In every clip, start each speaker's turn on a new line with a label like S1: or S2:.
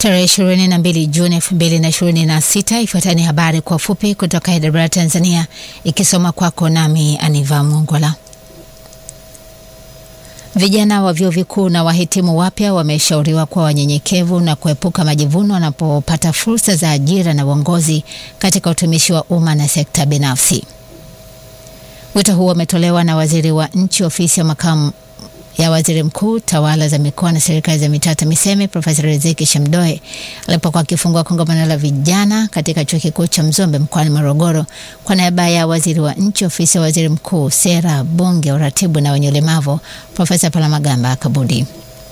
S1: Tarehe 22 Juni 2026. Ifuatani habari kwa ufupi kutoka Hyderabad, Tanzania, ikisoma kwako nami Aniva Mwongola. Vijana wa vyuo vikuu na wahitimu wapya wameshauriwa kuwa wanyenyekevu na kuepuka majivuno wanapopata fursa za ajira na uongozi katika utumishi wa umma na sekta binafsi. Wito huo umetolewa na waziri wa nchi ofisi ya makamu ya waziri mkuu tawala za mikoa na serikali za mitaa TAMISEMI Profesa Riziki Shamdoe alipokuwa akifungua kongamano la vijana katika chuo kikuu cha Mzumbe mkoani Morogoro kwa niaba ya waziri wa nchi ofisi ya waziri mkuu sera, bunge, uratibu na wenye ulemavu Profesa Palamagamba Kabudi.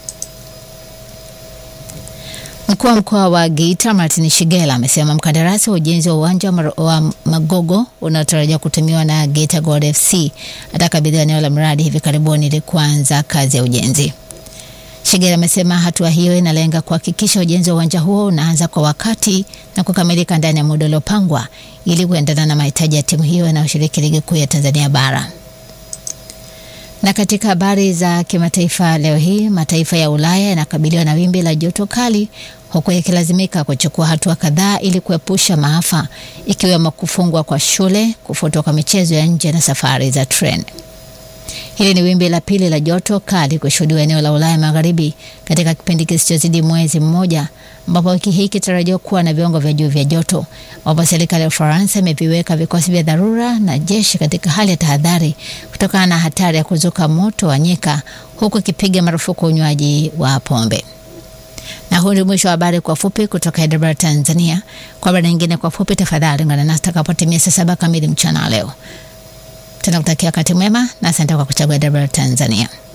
S1: Mkuu wa mkoa wa Geita Martin Shigela amesema mkandarasi wa ujenzi wa uwanja wa Magogo unaotarajiwa kutumiwa na Geita Gold FC atakabidhiwa eneo la mradi hivi karibuni ili kuanza kazi ya ujenzi. Shigela amesema hatua hiyo inalenga kuhakikisha ujenzi wa uwanja huo unaanza kwa wakati na kukamilika ndani ya muda uliopangwa ili kuendana na mahitaji ya timu hiyo inayoshiriki ligi kuu ya Tanzania bara. Na katika habari za kimataifa leo hii, mataifa ya Ulaya yanakabiliwa na wimbi la joto kali huku yakilazimika kuchukua hatua kadhaa ili kuepusha maafa ikiwemo kufungwa kwa shule, kufutwa kwa michezo ya nje na safari za treni. Hili ni wimbi la pili la joto kali kushuhudiwa eneo la Ulaya Magharibi katika kipindi kisichozidi mwezi mmoja, ambapo wiki hii kitarajiwa kuwa na viwango vya juu vya joto, ambapo serikali ya Ufaransa imeviweka vikosi vya dharura na jeshi katika hali ya tahadhari kutokana na hatari ya kuzuka moto wa nyika, huku ikipiga marufuku unywaji wa pombe. Na huu ni mwisho wa habari kwa fupi kutoka Hyderabad, Tanzania. Kwa habari nyingine kwa fupi, tafadhali ungana nasi takapotimia saa saba kamili mchana leo. Tunakutakia wakati mwema na asante kwa kuchagua Hyderabad, Tanzania.